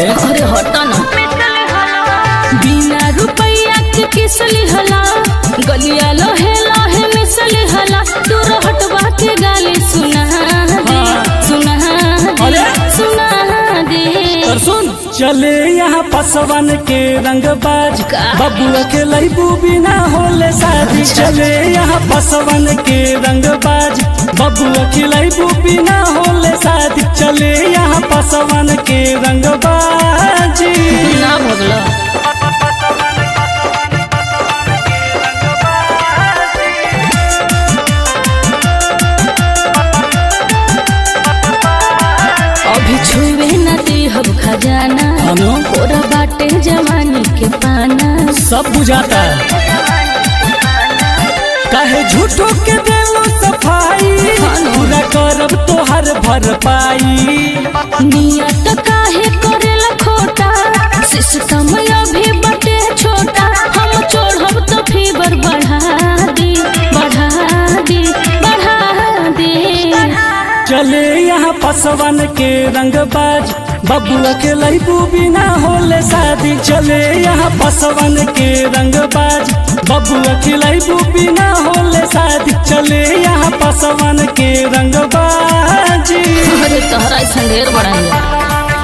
रे अरे हटा ना बिना रुपया के किसली हला गलिया लोहे लोहे मिसली हला दूर हटवा के गाली सुना दे हाँ। सुना दे अरे? सुना दे और सुन चले यहाँ पसवन के रंगबाज का? बबुआ के लैबू बिना होले शादी चले यहाँ पसवन के रंगबाज बबुआ के लैबू बिना होले शादी चले यहाँ पसवन के रंगबाज ना भगला अभी छुए न दे हब खजाना अनु? ओरा बाटे जवानी के पाना सब बुझाता है काहे झूठो के देलो सफाई हाँ न। पूरा करब तोहर भरपाई नियत काहे करेला खोटा सिस्टम अभी बटे छोटा हम चढ़ब तो फीवर बढ़ा दे बढ़ा दे बढ़ा दे चले यहाँ पसवन के रंगबाज बबुआ के लैबू बिना होले शादी चले यहाँ पसवन के रंगबाज बबुआ के लैबू बिना होले शादी चले यहाँ पसवन के रंगबाज अरे तोहरा ऐसा ढेर बड़ा है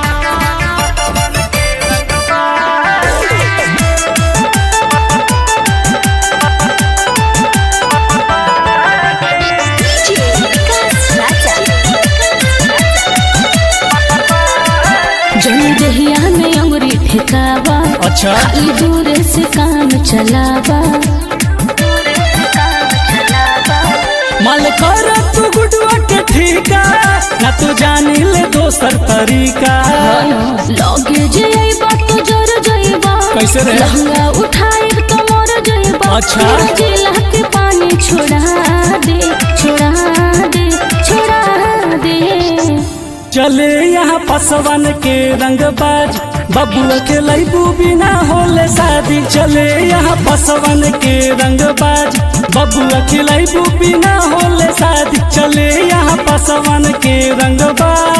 जन दहिया में अंगुरी ठेकावा अच्छा खाली दूर से काम चलावा मल कर तू गुडवा के ठीका ना तू जानी ले दोसर तरीका लगे जइबा तो जर जइबा कैसे रे? लहंगा उठाए तो मर जइबा अच्छा। फिर जिला के पानी छोड़ा दे छोड़ा दे छोड़ा दे चले यहाँ पसवन के रंगबाज बबुआ के लैबू बिना होले शादी चले यहाँ पसवन के रंगबाज बबुआ के लैबू बिना होले शादी चले यहाँ पसवन के रंगबाज